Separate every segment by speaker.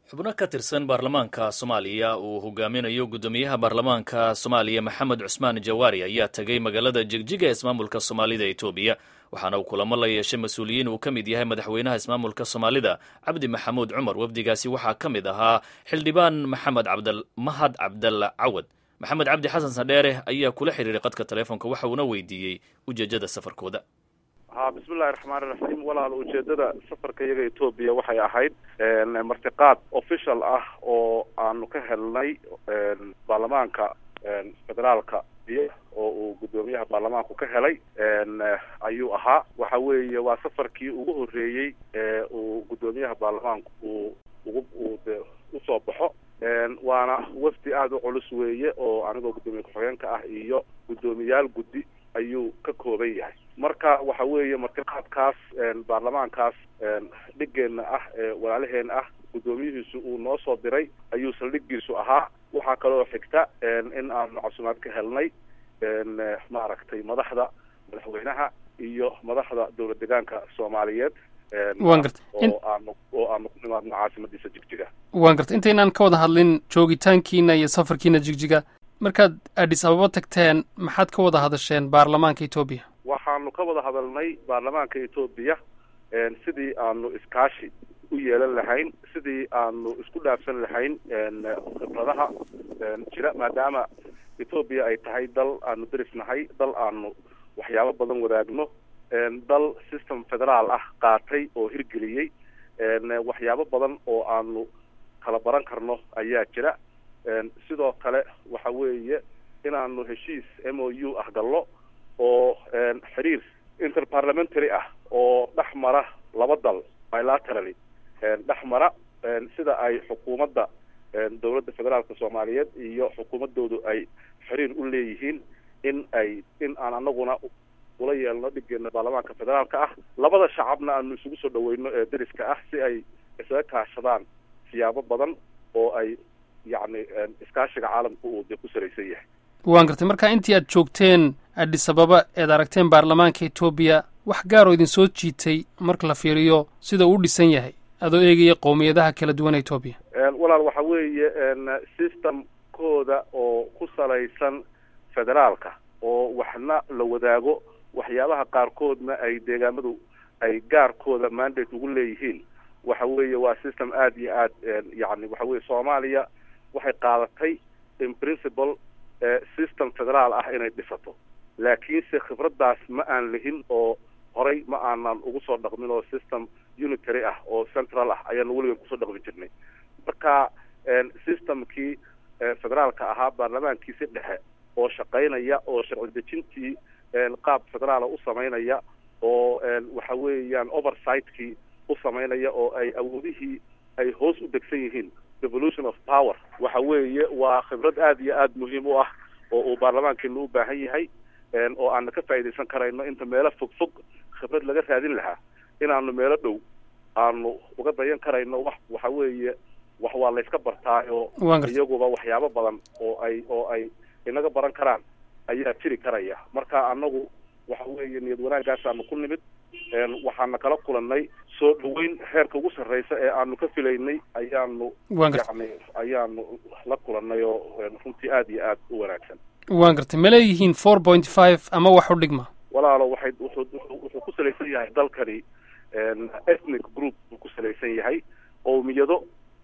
Speaker 1: xubno ka tirsan baarlamaanka soomaaliya uu hogaaminayo guddoomiyaha baarlamaanka soomaaliya maxamed cusmaan jawaari ayaa tegay magaalada jigjiga ismaamulka soomaalida etoobiya waxaana uu kulamo la yeeshay mas-uuliyiin uu ka mid yahay madaxweynaha ismaamulka soomaalida cabdi maxamuud cumar wafdigaasi waxaa ka mid ahaa xildhibaan maxamed mahad cabdalla cawad maxamed cabdi xasan sadheere ayaa kula xiriiray qadka taleefonka waxa uuna weydiiyey ujeedada safarkooda
Speaker 2: ha bismillahi raxmaani raxiim walaal ujeedada safarka iyaga etoobiya waxay ahayd martiqaad official ah oo aanu ka helnay baarlamaanka federaalka iyo oo uu guddoomiyaha baarlamaanku ka helay ayuu ahaa waxa weeye waa safarkii ugu horreeyey ee uu guddoomiyaha baarlamaanku uu ugu uu de usoo baxo waana wafdi aada u culus weeye oo anigoo guddoomiye ku-xigeenka ah iyo guddoomiyaal guddi ayuu ka kooban yahay marka waxa weeye martiqaadkaas baarlamaankaas dhigeenna ah ee walaalaheen ah guddoomiyihiisu uu noo soo diray ayuu saldhigiisu ahaa waxaa kaloo xigta in aanu casumaad ka helnay maaragtay madaxda madaxweynaha iyo madaxda dowlad degaanka soomaaliyeed
Speaker 3: waan garta
Speaker 2: oo aanu oo aanu ku nimaadno caasimadiisa jigjiga
Speaker 3: waan garta intaynaan ka wada hadlin joogitaankiina iyo safarkiina jigjiga markaad adis ababa tagteen maxaad ka wada hadasheen baarlamaanka etoobiya
Speaker 2: waxaanu ka wada hadalnay baarlamaanka etoobiya sidii aanu iskaashi u yeelan lahayn sidii aanu isku dhaafsan lahayn khibradaha jira maadaama etoobiya ay tahay dal aanu deris nahay dal aanu waxyaabo badan wadaagno dal system federaal ah qaatay oo hirgeliyey waxyaabo badan oo aanu kala baran karno ayaa jira sidoo kale waxa weeye inaanu heshiis m o u ah gallo oo xiriir interparliamentary ah oo dhex mara laba dal bilaterally dhex mara sida ay xukuumadda dowladda federaalka soomaaliyeed iyo xukuumaddoodu ay xiriir u leeyihiin in ay in aan anaguna ula yeelno dhigeena baarlamaanka federaalka ah labada shacabna aanu isugu soo dhaweyno ee deriska ah si ay isaga kaashadaan siyaabo badan oo ay yacni iskaashiga caalamka uu dee ku salaysan yahay
Speaker 3: waan gartay marka intii aad joogteen adis ababa eed aragteen baarlamaanka etoobiya wax gaaroo idin soo jiitay marka la fiiriyo sida uu u dhisan yahay adoo eegaya qowmiyadaha kala duwan etoobiya
Speaker 2: walaal waxa weeye systemkooda oo ku salaysan federaalka oo waxna la wadaago waxyaabaha qaarkoodna ay deegaamadu ay gaarkooda mandate ugu leeyihiin waxa weeye waa system aada iyo aad yacni waxa weye soomaaliya waxay qaadatay in principle system federaal ah inay dhisato laakiinse khibraddaas ma aan lihin oo horay ma aanan ugu soo dhaqmin oo system unitary ah oo central ah ayaanu weligan kusoo dhaqmi jirnay marka systemkii federaalka ahaa baarlamaankiisi dhexe oo shaqaynaya oo sharci dejintii qaab federaala u samaynaya oo waxa weeyaan oversightkii u samaynaya oo ay awoodihii ay hoos u degsan yihiin devolution of power waxa weeye waa khibrad aada iyo aada muhiim u ah oo uu baarlamaankeenu u baahan yahay oo aana ka faa'iidaysan karayno inta meelo fog fog khibrad laga raadin lahaa inaanu meelo dhow aanu uga dayan karayno wax waxa weeye wax waa layska bartaayo iyaguba waxyaabo badan oo ay oo ay inaga baran karaan ayaa jiri karaya marka anagu waxa weeye niyad wanaagaasaanu ku nimid waxaana kala kulannay soo dhaweyn heerka ugu sarreysa ee aanu ka filaynay ayaanu yani ayaanu la kulannay oo runtii aada iyo aada u wanaagsan
Speaker 3: waan gartay ma leeyihiin four point five ama wax u dhigma
Speaker 2: walaalo waxay wuxuu wuxuu ku salaysan yahay dalkani ethnic group buu ku salaysan yahay qowmiyado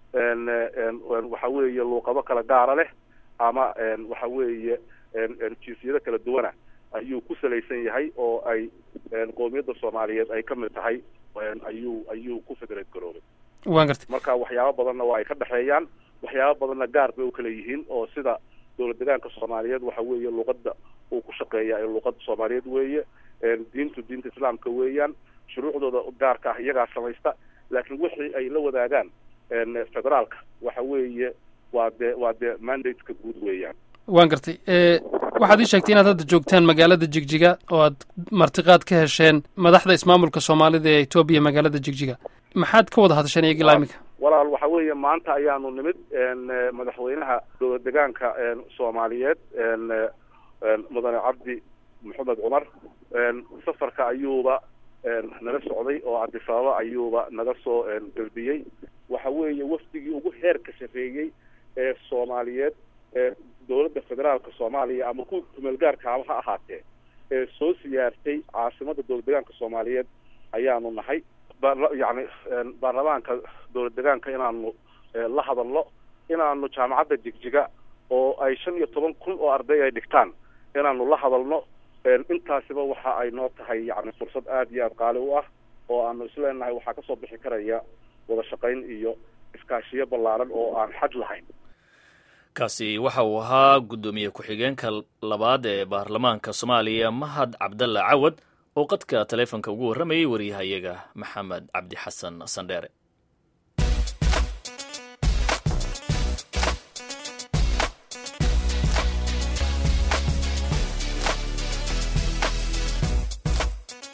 Speaker 2: waxa weeye luuqado kala gaara leh ama waxa weeye jinsiyado kala duwana ayuu ku salaysan yahay oo ay qowmiyadda soomaaliyeed ay ka mid tahay ayuu ayuu ku federate garoobay
Speaker 3: waan gartay
Speaker 2: marka waxyaabo badanna waa ay ka dhexeeyaan waxyaabo badanna gaar bay u kala yihiin oo sida dowlad degaanka soomaaliyeed waxa weeye luuqadda uu ku shaqeeya ee luuqadda soomaaliyeed weeye diintu diinta islaamka weeyaan shuruucdooda gaarka ah iyagaa samaysta laakiin wixii ay la wadaagaan federaalka waxa weeye waa dee waa dee mandateka guud weeyaan
Speaker 3: waan gartay waxaad ii sheegtay inaad hadda joogtaan magaalada jigjiga oo aad martiqaad ka hesheen madaxda ismaamulka soomaalida ee etoobiya magaalada jigjiga maxaad ka wada hadasheen iyaga ilaa iminka
Speaker 2: walaal waxa weeye maanta ayaanu nimid madaxweynaha dowlad degaanka soomaaliyeed mudane cabdi maxamed cumar safarka ayuuba naga socday oo cabdisababa ayuuba naga soo gelbiyey waxa weeye wafdigii ugu heerka sarreeyey ee soomaaliyeed ee dowladda federaalka soomaaliya ama kuwa kumeel gaarkaaba ha ahaatee ee soo siyaartay caasimadda dowlad degaanka soomaaliyeed ayaanu nahay yani baarlamaanka dowlad degaanka inaanu la hadalno inaanu jaamacadda jigjiga oo ay shan iyo toban kun oo arday ay dhigtaan inaanu la hadalno intaasiba waxa ay noo tahay yani fursad aada iyo aada qaali u ah oo aanu isleenahay waxaa kasoo bixi karaya wada shaqayn iyo iskaashiyo ballaaran oo aan xaj lahayn
Speaker 1: kaasi waxa uu ahaa guddoomiye ku-xigeenka labaad ee baarlamaanka soomaaliya mahad cabdalla cawad oo qadka taleefonka ugu warramayay wariyahayaga maxamed cabdi xasan sandheere